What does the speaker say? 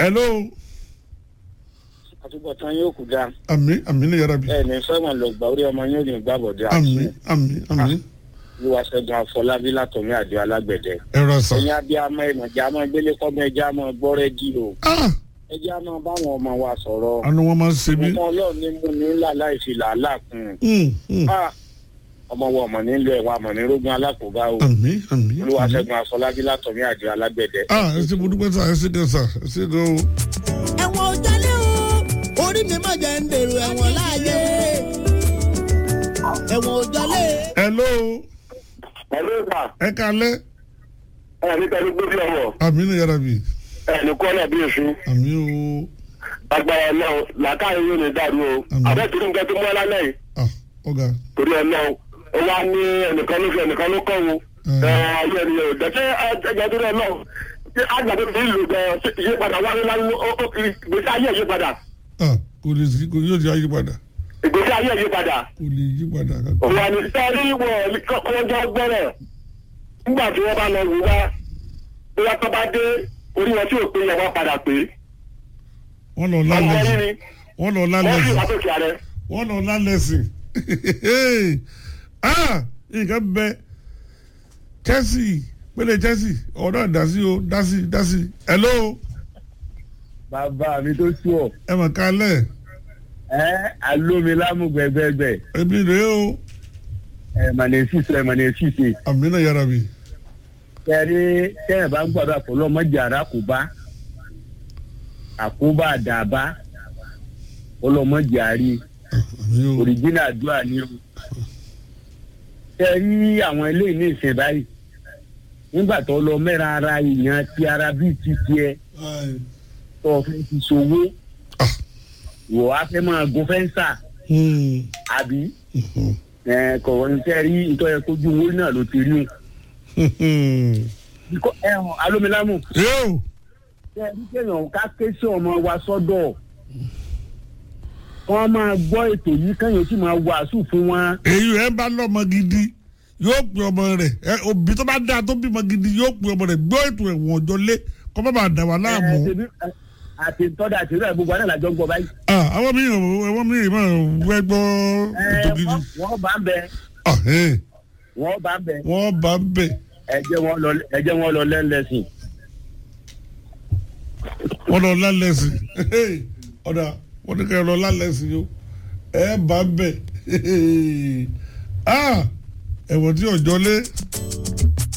hello àtúbọ̀tán yóò kú dáa àmì àmì ní yàrá bi ẹ ní fẹ́ràn lọ gbà orí ọmọ yóò ní gbàbọ̀dé àmì àmì àmì olúwa ṣẹ́gun afọlábí látọ̀mí àdé alágbẹ̀dẹ. ẹ̀rọ sà ẹ̀yin abiyamọ ìmọ̀já máa gbélé kọ́mọ ẹja máa gbọ́ rẹ́dí o ah ẹja máa báwọn ọmọ wa sọ̀rọ̀ àná wọn máa ń ṣe mí ọmọ ọlọ́run ní mú ní ńlá láì fi làálàá kún un. Mm, mm. Ah, ọmọ wa ọmọ nílò ẹ̀wà ọmọ ní rógún alákòóbá o àmì àmì olúwa àmì ṣẹ́gun afọlábí látọ̀mí àdé alágbẹ̀dẹ. ah ẹ ṣe mo dúpẹ́ sà ẹ ṣe gan sà ẹ ṣe gan o. ẹ̀wọ̀n ò jálé o orí mi má jẹ́ ń dèrò ẹ̀wọ̀n láàyè ẹ̀wọ̀n ò jálé. hello pẹ̀lú ìgbà ẹ kalẹ́ ẹ̀ ní pẹ̀lú gbóbi ọwọ́ àmì ní yàrá bi ẹ̀ ní kọ́lẹ̀ bí èṣù àmì o agbára náà làákàyè yóò ní dàrú o Àmín. àbẹ́tìrú nǹkan tó mú ẹ lálẹ́ yìí ah ọ̀gá torí ẹ náà ó wá ní ẹnìkan ló fi ẹnìkan ló kọ́ wo Mm. ẹ ayé ènìyàn ò dẹ́sẹ́ ẹgbẹ́ tó rẹ náà ṣé àgbàdo fi ń lò gan ṣé ìyípadà wá ní láyé ó ó ìgbésí ayé ìyípadà ah kò lè sí kò yóò di ayé padà ìgbésí ayé ìyípadà kò lè yí padà kankan. òun àni sẹ́rí wọ̀ kọ́jọ́ gbọ́rọ̀ nígbà tí wọ́n bá lọ wù wá bóyá tó bá dé orí wọn tí ò pé yẹn wọ́n padà pé wọ́n lọ ọmọ lálẹ́ yìí sí ni wọ́n lọ wọ́n lálẹ́ sì sí wá tó kí ààrẹ. wọ́n lọ lálẹ́ sí ah nǹkan bẹ Chelsea pélé Chelsea ọ̀dọ́ dasi o dasi dasi hello bàbá mi tó sú ọ ẹ mọ̀ kálẹ̀ ẹ alómi lámú gbẹgbẹgbẹ ẹbí rèé o ẹ mànà èsìsẹ mànà èsìsẹ àmì náà yára bi kẹrí kẹyìn bá ń gbàdúrà fọlọ mọjà ara kò bá àkóbá àdàbá ọlọmọjà àrí àmì o òrìjínà àdúrà ni o kẹrí àwọn eléyìí ní ìsìn báyìí nígbà tó lọ mẹ́ra ara èèyàn ti ara bíi ti tiẹ̀ tó o fẹ́ ti ṣòwò Ah. wò á fẹ́ máa gun fẹ́ǹsà Hmm, àbí mhm, ẹ kọ̀wé ní kẹrí ìtọ́jú kojú owó náà ló ti rí mhm. o ẹ̀hún alómilámù yóò ṣe ní kéèyàn ká ké sí ọmọ wa sọ́dọ̀ wọ́n máa gbọ́ ètò yìí kéèyàn sì máa wàásù fún wọn. èyí ẹ bá lọ́mọ gidi yóò pè ọmọ rẹ̀ ẹ òbí tó bá dáa tó bímọ gidi yóò pè ọmọ rẹ̀ gbọ́ ètò ẹ̀wọ̀n ọjọ́ lé kọ́ bá bàa dà wà láàmú. Ẹ, ṣebí, ẹ, àti tọ́da àti ìrẹ́ gbogbo àná làjọ ń gbọ́ báyìí. Ah, àwọn mìíràn àwọn mìíràn máa wẹ́ gbọ́ Ẹ, ètò gidi. wọ́n- wọ́n bá ń bẹ Ah, eh, wọ́n bá ń bẹ wọ́n bá ń bẹ̀ ẹ jẹ́ wọn lọ ẹ jẹ́ wọn lọ lẹ́ńlẹ́sìn. wọ́n lọ lálẹ́sì ọ̀dà wọ́n ní ká lọ lálẹ́sì yó ẹ bá ń bẹ̀ Ah, ẹ̀wọ̀n tí ọjọ́ lé